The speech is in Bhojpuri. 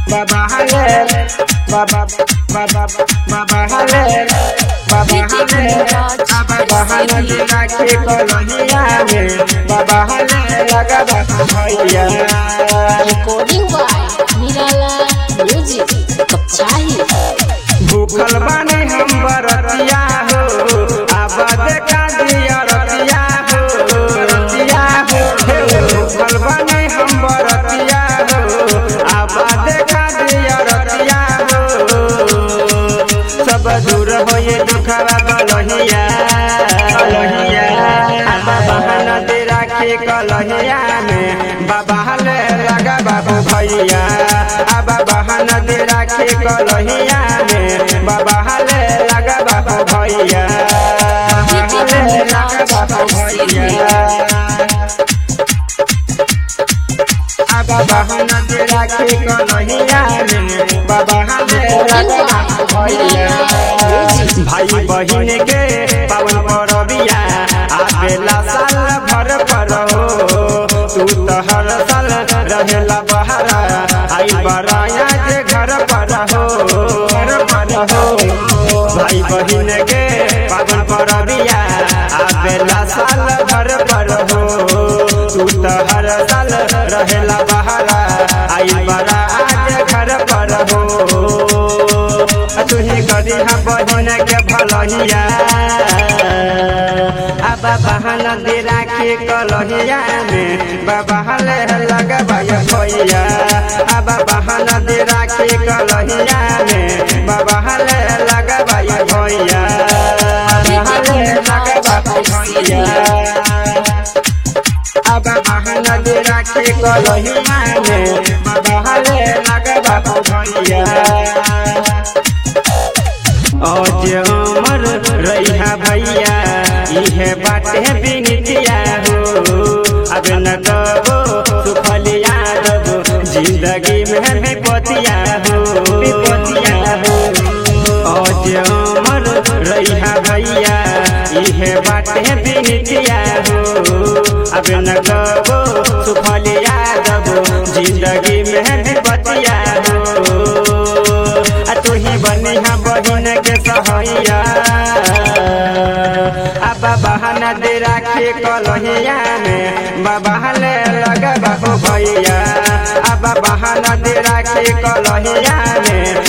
बाबा हलेल बाबा बाबा बाबा हलेल बाबा हलेल बाबा हलेल राखे कलहिया में बाबा हलेल लगा बाबा भैया Recording by Nirala Music. Kapchahi. भूखल बानी हम बरतिया हो आबा देखा दिया रतिया हो रतिया हो हे भूखल बानी हम बरतिया हो आबा देखा दिया रतिया हो सब दूर हो ये दुखवा कलहिया कलहिया बाबा नदी राखे कलहिया में बाबा हले लगा बाबू भैया आ बाबा नदी राखे कलहिया में बाबा हले लगा बाबू भैया हले लगा बाबू भैया आ बाबा नदी राखे कलहिया में बाबा हले लगा बाबू भैया भाई बहिन के पावन परबिया आवेला साल भर पर हो तू तो हर साल रहेला बहरा आई बराया के घर पर हो घर पर हो भाई बहिन के पावन परबिया आवेला साल भर पर हो तू तो हर साल रहेला बहरा आई बराया घर पर हो तुही करी हम बहिन के भलहिया अब बहन दे राखे कलहिया में बाबा हले लगा भैया भैया अब बहन दे राखे कलहिया में बाबा हले लगा भैया भैया हले लगा भैया अब बहन दे राखे कलहिया में बाबा हले लगा भैया आज अमर रैहा भैया इहे बाटे बिनतिया हो अब न कबो सुफल यादव जिंदगी में विपतिया हो विपतिया हो आज अमर रैहा भैया इहे बाटे बिनतिया हो अब न कबो सुफल यादव जिंदगी में विपतिया हो आ तू ही बनिहा बहिन के सहैया अब बहन दे राखे कलहिया में बाबा हले लगा बाबू भैया अब बहन दे राखे कलहिया में